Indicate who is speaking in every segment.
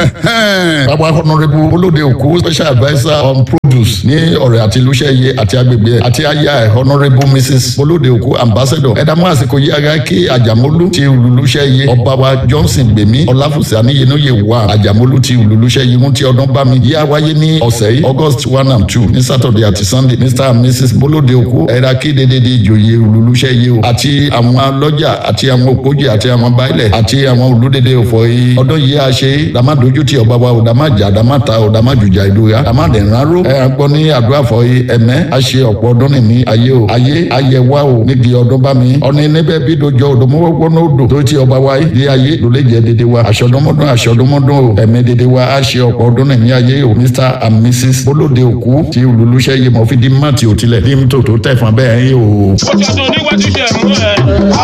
Speaker 1: bàbá honourable olóde òkú special adviser on produce ní ọ̀rẹ́ àti olùṣeyẹ àti agbègbè ẹ̀ àti aya ẹ̀ honourable mrs olóde òkú ambassador ẹ̀dàmú àsìkò yí ara kí àjàmólú ti olùlùṣeyẹ ọba wa johnson gbèmí ọláfùsì àníyẹnúyẹ wà àjàmólú ti olùlùṣeyẹ mú ti ọdún bá mi yíyá wáyé ní ọ̀sẹ̀ yìí august one and two ní saturday àti sunday mr and mrs bolóde òkú ẹ̀dá kí dédédé ìjòyè olùlùṣeyẹ o àti àwọn lọ́jà àti àwọn òkójì àti àwọn báílẹ̀ àti àwọn olùdédé òfò yìí ọdún yìí a ṣe dàmádójú ti ọba wa ò dàmájà dàmáta ò dàmájùjà ìlú ya dàmádẹ̀ránró ẹ̀ à ń gbọ́ ní àdúrà fọ yìí ẹ̀mẹ́ a ṣe ọ̀pọ̀ ọdún nìní ayé o ayé ayẹ wa o níbi ọdún bá mi ọ̀ni níbẹ̀ bí dojọ́ òdòmọ́wọ́gbọ́n náà odò tó ti ọba wa yìí di ayé ló lè jẹ́ dédé wa aṣọ́dúnmọ́dún aṣọ́dúnmọ́dún o ẹ̀mí dédé wa a ṣe ọ̀pọ̀ ọdún nìní ayé o mr and mrs bolóde òkú ti olùlúṣẹ́ yìí mọ̀ fi di má ti òtilẹ̀ di mítò tó tẹ̀ fún abẹ́ yín o.
Speaker 2: ọjọ́ tó níwájú jẹ́ mú ẹ.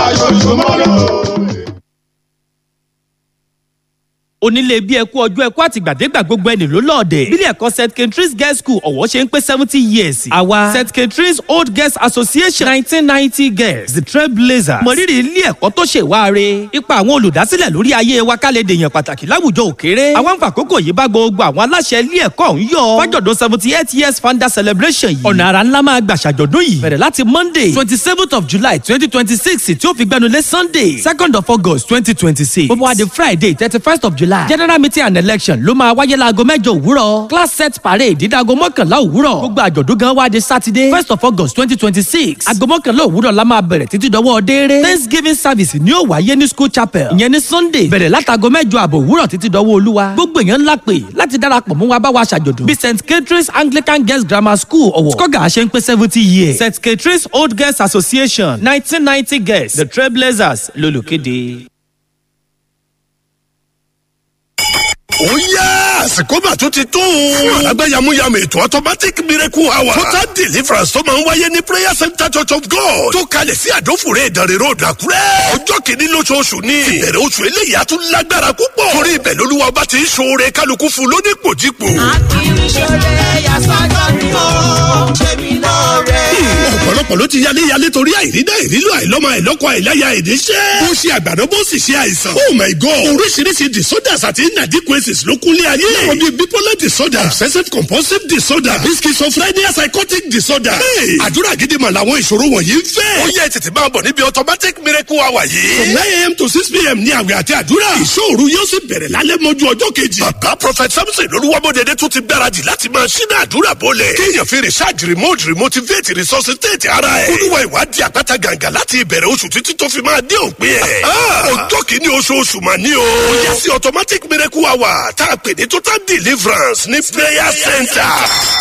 Speaker 3: onílé bí ẹkú ọjọ́ ẹkú àtìgbàdégbà gbogbo ẹni ló lọ́ọ̀dẹ̀. bílẹ̀ ẹ̀kọ́ st katrins girls school ọ̀wọ́ ṣe ń pé seventy years. àwa st katrins old girls association nineteen ninety girls the trailblazers. mọ̀rírì ilé ẹ̀kọ́ tó ṣe wáre. ipa àwọn olùdásílẹ̀ lórí ayé wa ká lè dèèyàn pàtàkì láwùjọ òkèrè. àwọn àkókò yìí bá gbogbo àwọn aláṣẹ ilé ẹ̀kọ́ ọ̀hún yọ. fájọ̀dún seventy eight years founder celebration yìí. ọ̀nà àrà ńlá máa gbà ṣàjọ̀dún yìí. bẹ̀rẹ̀ láti monday twenty seventh of july twenty twenty six tí ó fi gbẹnulé sunday second of august twenty twenty six. bó bá wá di friday thirty first of july general meeting and election ló máa wáyé láago mẹ́jọ òwúrọ̀ class set parade dídáago mọ́kànlá òwúrọ̀ gbogbo àjọ̀dún gan wá di saturday first of august twenty twenty six aago mọ́kànlá òwúrọ̀ la máa bẹ̀rẹ̀ títí dọwọ́ déere thanksgiving service ni ó wáyé ní school chapel ìyẹn ní sunday bẹ̀rẹ̀ látago mẹ́jọ àbọ̀ òwúrọ̀ títí dọwọ́ olúwa gbogbo èèyàn ńlá pè láti darapọ̀ mú wa bá wa ṣàjọ̀dún bí st catherine's anglican girls grammar school ọ̀wọ̀ skoga ṣe ń pé seventy years st catherine's old girls association nineteen ninety girls the trailblazers lolùkéde.
Speaker 4: ó yá àsìkò mà tún ti tó. fún alágbàyàmúyàmù ètò automatic miracle hour. total deliverance tó máa ń wáyé ní prayer center church of god. tó kalẹ̀ sí àdófòrè ìdánrẹ́ road àkúrẹ́. ọjọ́ kìíní lóṣooṣù ni. ìbẹ̀rẹ̀ oṣù eléyìí á tún lágbára púpọ̀. torí ibẹ̀ lolúwa ọba ti ń ṣoore kálukú fún lónípòjípò.
Speaker 5: akiriṣẹ́lẹ̀ yasọ́jọ́ ni ó ṣe mí lóore.
Speaker 4: ọ̀pọ̀lọpọ̀ ló ti yálé yálé torí àìrídá ìrílò àìlọ́mọ àìlọ́kọ àìláya ìníṣẹ́. ó ṣe àgbàdo bó sì ṣe àìsàn. oh my god oríṣiríṣi disorders àti inadequacies ló kúnlé ayé. láwọn bíi bipolar disorder obsessive compulsive disorder àbí schizophrenia psychotic disorder. Hey, àdúrà gidi mà làwọn ìṣòro wọ̀nyí ń fẹ́. ó yẹ tètè máa bọ̀ níbi automatic miracle hour yìí. from nine a.m. to six p.m. ní àwẹ̀ àti àdúrà. ìṣòro yóò sì bẹ̀rẹ̀ lálẹ́ mọ́jú ọjọ́ kejì. bàbá prophet samson olúwamọ́dẹ̀dẹ̀ tún ti gbáradì láti máa ṣínà àdúrà bọ́lẹ̀. kéèyàn fi research remote remotivate resuscitate ara ẹ̀. olúwa ìwádìí àpáta gàǹgà láti ìbẹ̀rẹ̀ oṣù títí tó fi máa dé òpin ẹ̀. ọjọ́ kìíní oṣooṣù mà ní o. ó yẹ sí automatic miracle hour tá a pè ní total deliverance ní prayer center.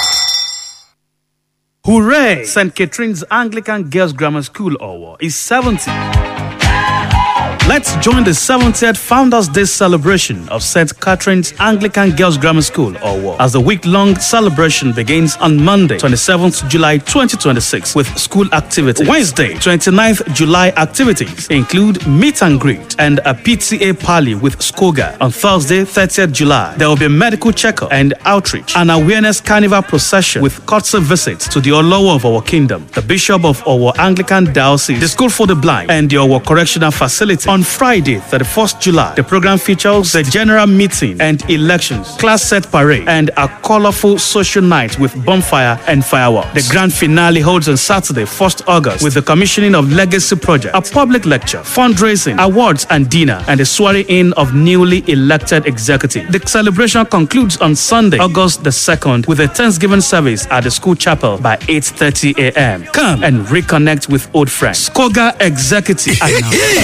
Speaker 6: Hooray! St. Catherine's Anglican Girls Grammar School Owo is 70. Let's join the 70th Founders Day celebration of St. Catherine's Anglican Girls Grammar School, Owo, as the week-long celebration begins on Monday, 27th July 2026, with school activities. Wednesday, 29th July activities include meet and greet and a PTA party with Skoga. On Thursday, 30th July, there will be a medical checkup and outreach, an awareness carnival procession with courtesy visits to the Olowo of our kingdom, the Bishop of our Anglican Diocese, the School for the Blind, and the Owo Correctional Facility. On Friday, 31st July, the program features the general meeting and elections, class set parade, and a colorful social night with bonfire and fireworks. The grand finale holds on Saturday, 1st August, with the commissioning of Legacy Project, a public lecture, fundraising, awards and dinner, and the swearing in of newly elected executive. The celebration concludes on Sunday, August the 2nd, with a Thanksgiving service at the school chapel by 8.30 a.m. Come and reconnect with old friends. Skoga Executive. announce.